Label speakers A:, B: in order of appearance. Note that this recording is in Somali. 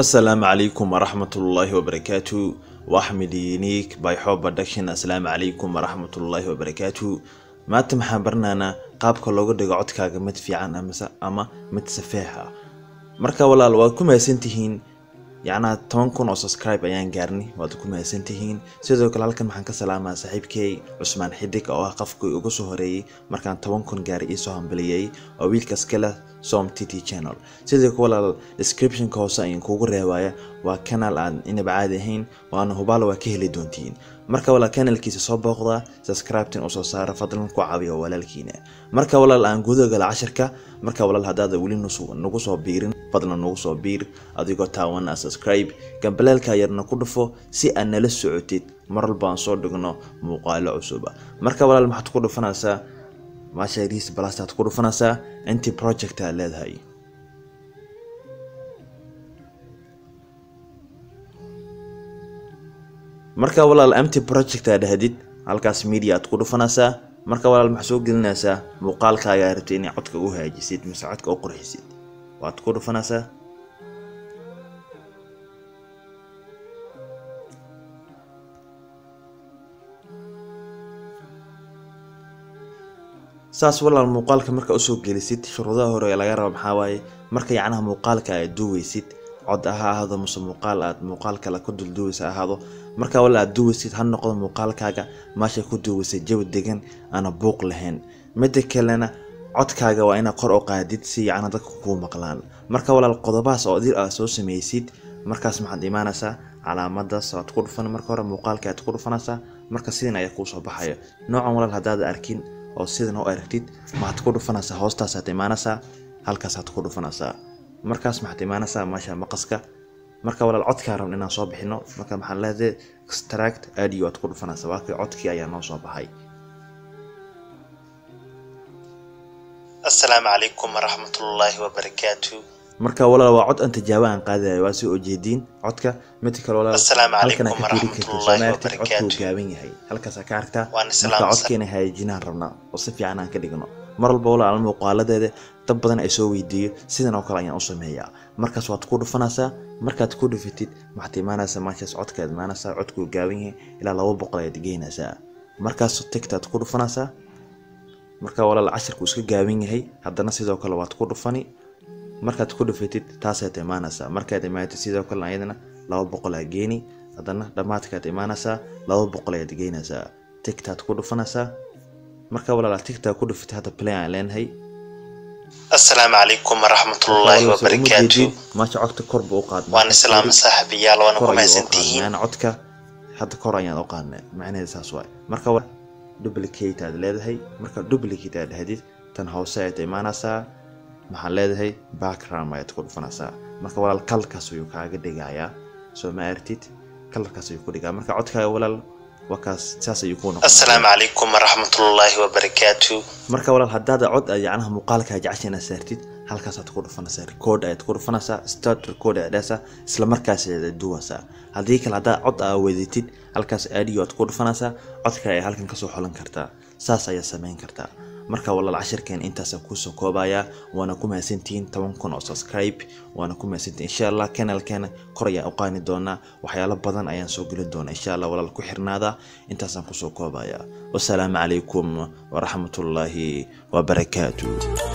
A: asalaamu calaykum waraxmatullaahi wabarakaatu waa axmed uniik by xob production assalaamu calaykum waraxmatullaahi wabarakaatu maanta maxaan baranaynaa qaabka looga dhigo codkaaga mid fiican amase ama mid safeex ah marka walaal waad ku mahadsantihiin yacnaa toban kun oo subscribe ayaan gaarnay waad ku mahadsantihiin sidoo kale halkan waxaan ka salaamaa saaxiibkey cusmaan xidig oo ah qofkii ugu soo horeeyey markaan toban kun gaari iisoo hambaliyey oo wiilkaas kale som t t channel sidoo kale walaal descriptionka hoose ayaan kuugu reebaya waa kanaal aan inaba caadi ahayn waana hubaal waa ka heli doontiin marka walaal kanalkiisa soo booqdaa subscribetin usoo saara fadlan ku caawiya walaalkiina marka walaal aan gudaha gala cashirka marka walaal haddaada weli nagu soo biirin fadlan nagu soo biir adigoo taawana subscribe gambaleelka yarna ku dhufo si aad nala socotid mar walba aan soo dhigno muuqaalo cusuba marka walaal maxaad ku dhufanaysaa maasha riis balastaad ku dhufanaysaa inti project aad leedahay marka walaal mt project aad dhahdid halkaas media aad ku dhufanaysaa marka walaal maxaa soo gelinaysaa muuqaalkaaga rabtay inay codka u haajisid mise codka u qurxisid waad ku dhufanaysaa saas walaal muuqaalka marka usoo gelisid shuruudaha hore ee laga raba maxaa waaye marka yacnaha muuqaalka aad duweysid cod ha ahaado muse muuqaal aad muuqaal kale ku dulduweysa ahaado marka walaal aad duweysid ha noqdo muuqaalkaaga meesha ku duweysay jawi degan aana buuq lahayn mida kalena codkaaga waa inaad kor u qaadid si yacna dadka kuu maqlaan marka walaal qodobahaas oo dir aad soo sameysid markaas maxaad imaanaysaa calaamadaas aad ku dhufan marka hore muuqaalka aad ku dhufanaysaa marka sidan ayaa kuu soo baxaya noocan walaal haddaad arkin oo sidan u aragtid maxaad ku dhufanaysaa hoostaasaad imaanaysaa halkaasaad ku dhufanaysaa markaas maxaad imaanaysaa meesha maqaska marka walaal codkaa rabna inaan soo bixino marka maxaan leedahay extract audio aad ku dhufanaysaa waakii codkii ayaa noo soo baxay
B: asalaamu calaykum waraxmatullaahi wabarakaatu
A: marka walaal waa cod aan tijaabo aan qaadayo waa soo ujeediin codka mid kale walaal
B: Assalaamu
A: halkan
B: calaykum
A: aad ka fiiri kartid soo
B: waraxmatullaahi
A: ma aragtid codkuu
B: wabarakaatu.
A: gaaban yahay halkaasaa ka aragtaa
B: Waan
A: marka
B: islaam
A: codkeena hagaajinaan rabnaa oo si fiican aan ka dhigno mar walba walaal muuqaaladeeda dad badan ay soo weydiiyo sidan oo kale ayaan u sameeyaa markaas waad ku dhufanaysaa markaad ku dhufatid maxaad imaanaysaa meeshaas codkaad imaanaysaa codkuu gaaban yahay ilaa laba boqol ayaad geynaysaa markaas tigtaad ku dhufanaysaa marka walaal cashirku iska gaaban yahay haddana sidoo kale waad ku dhufani markaad ku dhufatid taasaad imaanaysaa markaad imaatid sidoo kale ayadana laba boqol aa geeni haddana dhammaadkaad imaanaysaa laba boqol ayaad geynaysaa tigtaad ku dhufanaysaa marka walaal aad tigtaa ku dhufatid hadda play aan leenahay
B: asalaamu calaykum waraxmatullaahi wabarakaatu
A: maasha codka kor buu u qaadnaa
B: waan islaama saaxiibayaal waana
A: kor
B: ku
A: ayuu u
B: mahadsantihiin
A: qaadnaa codka hadda kor ayaan u qaadnay macnaheeda saas waay marka wa- duplicate aad leedahay marka duplicate aad dhahdid tan hoose ayaad imaanaysaa maxaan leedahay background ayaad ku dhufanaysaa marka walaal kalarkaas ayuu kaaga dhigayaa soo ma aragtid kalarkaas ayuu ku dhigaa marka codkaaga walaal waa kaas saas ayuu kuu noqon
B: asalaamu calaykum waraxmatullaahi wabarakaatu
A: marka walaal haddaad cod aad yacnaha muuqaalkaa jecesha inaad saartid halkaasaad ku dhufanaysaa record ayaad ku dhufanaysaa start record ayaad dhahaysaa isla markaas ayaad duwaysaa haddii kale haddaad cod aa wedatid halkaas audio aad ku dhufanaysaa codka ayaa halkan kasoo xolan kartaa saas ayaad samayn kartaa marka walaal cashirkeen intaasa kuusoo koobayaa waana ku mahadsantihiin toban kun oo subscribe waana ku mahadsantihiin insha allah kanalkeena kor ayaan u qaani doonaa waxyaalo badan ayaan soo gelin doonaa insha allah walaal ku xirnaada intaasaan kusoo koobayaa wasalaamu calaykum waraxmatullaahi wabarakaatu